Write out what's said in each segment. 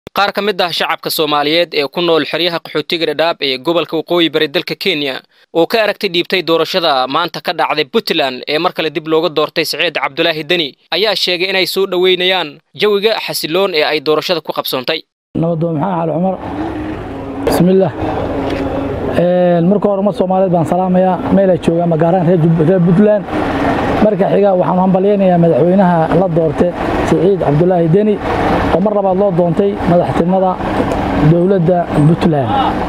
qaar ka mid ah shacabka soomaaliyeed ee ku nool xeryaha qaxootiga dhadhaab ee gobolka waqooyi bari dalka kenya oo ka aragtay dhiibtay doorashada maanta ka dhacday puntland ee mar kale dib looga doortay saciid cabdulaahi deni ayaa sheegay inay soo dhoweynayaan jawiga xasiloon ee ay doorashada ku qabsoontay nabadoon maxaa xaali cumar bismillaah marka hore ummad soomaaliyeed baan salaamayaa meelay joogaan magaaraan reer puntland marka xiga waxaan hambalyaynayaa madaxweynaha la doortay siciid cabdulaahi deni oo mar labaad loo doontay madaxtinimada dowladda puntland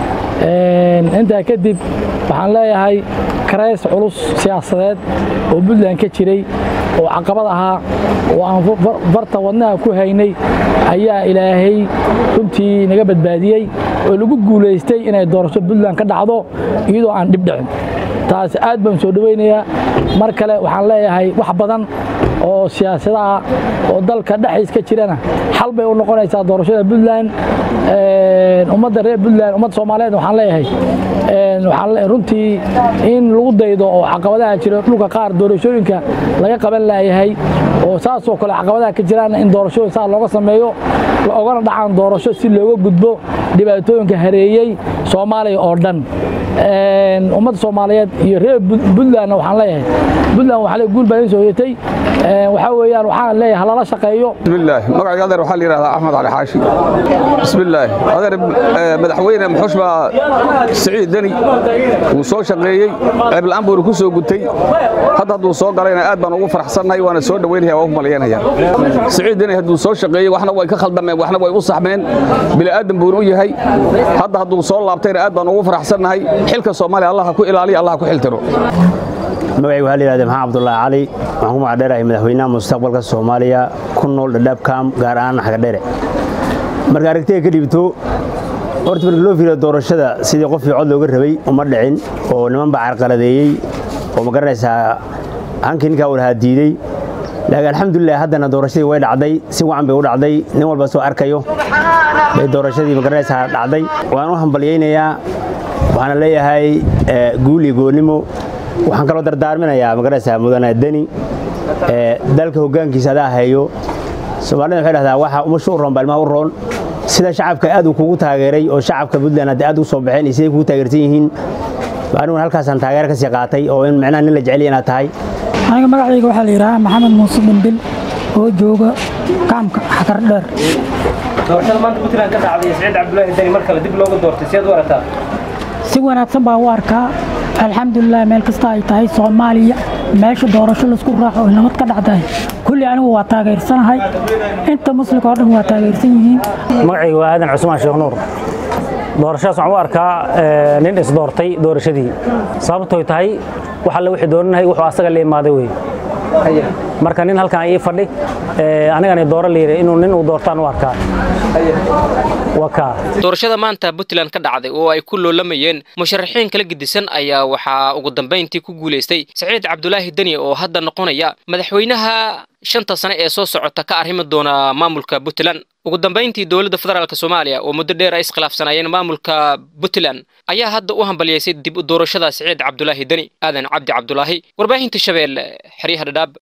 intaa kadib waxaan leeyahay karays culus siyaasadeed oo puntland ka jiray oo caqabad ahaa oo aan farta wadnaha ku haynay ayaa ilaahay runtii naga badbaadiyey oo lagu guulaystay inay doorasho puntland ka dhacdo iyadoo aan dhib dhicin taas aad baan soo dhowaynayaa mar kale waxaan leeyahay wax badan oo siyaasadaha oo dalka dhexdiis ka jirana xal bay u noqonaysaa doorashada puntland ummadda reer puntland ummadda soomaaliyeed waxaan leeyahay waxaan runtii in lagu daydo oo caqabadaha jira dhulka qaar doorashooyinka laga qaban laayahay oo saasoo kale caqabadaha ka jiraan in doorashooyin saa looga sameeyo ogana dhacaan doorasho si looga gudbo dhibaatooyinka hareeyey soomaaliya oo dhan ummadda soomaaliyeed iyo reer puntlandna waxaan leeyahay puntland waxaa le guul baa idin soo yetay waxaa weeyaan waxaan leeyahay halala shaqeeyo bismillaah magacayga adeer waxaa la yidhahdaa axmed cali xaashi bismillaah adeer madaxweyne muxush baa siciid deni wuu soo shaqeeyey ceebla-aan buuna ku soo gutay hadda hadduu soo galayna aad baan ugu faraxsannahay waana soo dhoweynaya waa u malyanaya siciid deni hadduu soo shaqeeyey waxna way ka khaldameen waxna way u saxmeen bili'aadan buuna u yahay hadda hadduu soo laabtayna aad baan ugu faraxsannahay xilka soomaaliya allah ku ilaaliya allah ku xiltiro magacaygu waxaa la yidhahda maxamed cabdullaahi cali waxaan ku magacdheerahay madaxweynaha mustaqbalka soomaaliya ku nool dhadhaab kaam gaar ahaan xagadheere marka aragtiga ka dhiibto horta markii loo fiiriyo doorashada sidii qofkii cod looga rabay uma dhicin oo niman baa carqaladeeyey oo ma garanaysaa hankii ninkaa walahaa diidey laakiin alxamdulilah haddana doorashadii way dhacday si wacan bay u dhacday nin walba soo arkayo bay doorashadii ma garanaysaa dhacday waan u hambalyaynayaa waxaana leeyahay guul iyo goonnimo waxaan kaloo dardaarminayaa magaraysaa mudane deni dalka hoggaankiisa adaa hayo soomaalida waxay dhahdaa waxa umasha u roon baa ilmaha u roon sida shacabka aad uu kugu taageeray oo shacabka puntland hadda aad u soo baxeen iyo siday kugu taageersan yihiin aniguna halkaasaan taageero ka sii qaatay oo in micnaha nin la jeceliya inaad tahay aniga magacayga waxaa la yidhahaa maxamed muuse dhimbil oo jooga kaamka xakar dheer doorashada maanta puntland ka dhacday saciid cabdulaahi deni mar kale dib looga doortay siyaad u aragtaa si wanaagsan baa u arkaa alxamdulilah meel kasta ay tahay soomaaliya meesha doorasho laisku raaco oy nabad ka dhacdahay kulli anigu waa taageersanahay inta muslimka oo dhan waa taageersan yihiin magacaygu waa aadan cusmaan sheekh nuur doorashadaas waxaan u arkaa nin isdoortay doorashadii sababtooy tahay wax alle wixii dooranahay wuxuu asaga la imaaday wey marka nin halkan ii fadhi anigana dooro liire inuu nin uu doortaan u arkaa doorashada maanta puntland ka dhacday oo ay ku loolamayeen musharaxiin kala gedisan ayaa waxaa ugu dambayntii ku guulaystay saciid cabdulaahi deni oo hadda noqonaya madaxweynaha shanta sane ee soo socota ka arrimi doona maamulka puntland ugu dambayntii dowladda federaalk soomaaliya oo muddo dheer ay iskhilaafsanaayeen maamulka puntland ayaa hadda u hambalyaysay dib u doorashada saciid cabdulaahi deni aadan cabdi cabdulaahi warbaahinta shabeelle xeryaha dhadhaab